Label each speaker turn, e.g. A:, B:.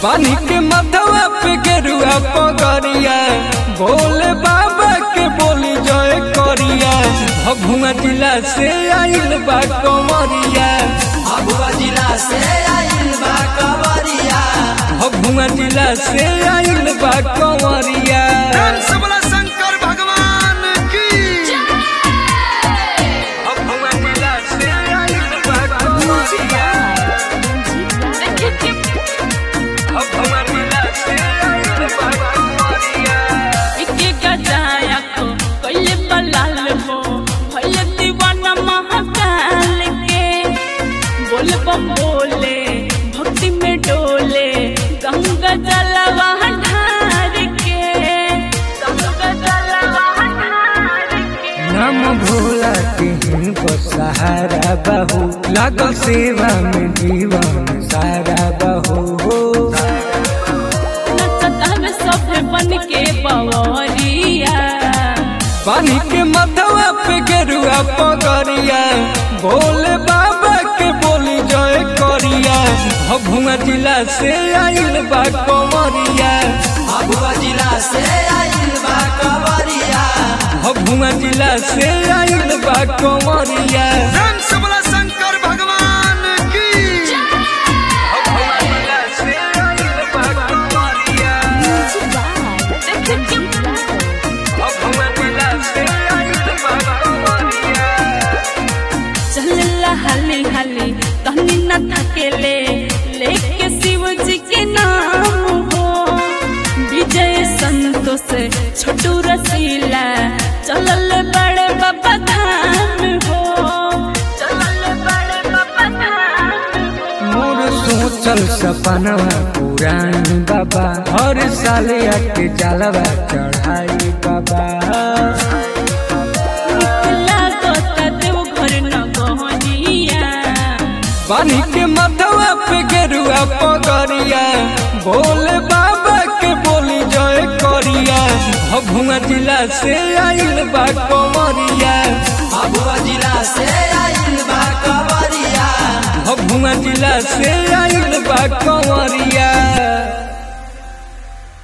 A: पानी के मथवा पे गेरुआ पगरिया भोले बाबा के बोली जय करिया भभुआ जिला से आइल बा कंवरिया
B: भगवा जिला से आइल बा कवरिया
A: भभुआ जिला से आइल बा कंवरिया
C: सबला शंकर भगवान की
A: भभुआ जिला से आइल बा कंवरिया भभुआ जिला से आइल बा कंवरिया
D: एके गजाया को कइले बलाल हो भइले दीवाना महाकाल के बोल बम बोले भक्ति में डोले गंगा जलवा ढार के गंगा जलवा ढार के
A: नाम भोला तिहिन को सहारा बहू लागल सेवा में जीवन सारा बहू हो
D: नचतान सब बन के बवरिया
A: पानी के मथवा पे गेरुआ पगरिया भोले बाबा के बोली जय करिया भभुआ जिला से आइल बा कंवरिया
B: भगवा जिला से आइल बा कवरिया
A: भभुआ जिला से आइल बा कंवरिया
C: सबला शंकर भगवान की
A: भभुआ जिला से आइल बा कंवरिया भभुआ जिला से आइल बा कंवरिया
D: चलला हली हली तहनी न थकेले लेके शिव जी के नाम हो विजय संतोष छोटू रसीला चलल बड़े बाबा धाम हो चलल बड़े बाबा धाम हो
A: मोर सोचल सपनवा पुरानी बाबा हर साल आके जलवा चढ़ाई बाबा
D: निकला गोता देव घर न गहनिया
A: पानी के मथवा पे गेरुआ पगरिया भोले बाबा के बोली जय करिया भभुआ जिला से आइल बा कंवरिया
B: भगवा जिला से आइल बा कवरिया
A: भभुआ जिला से आइल बा कंवरिया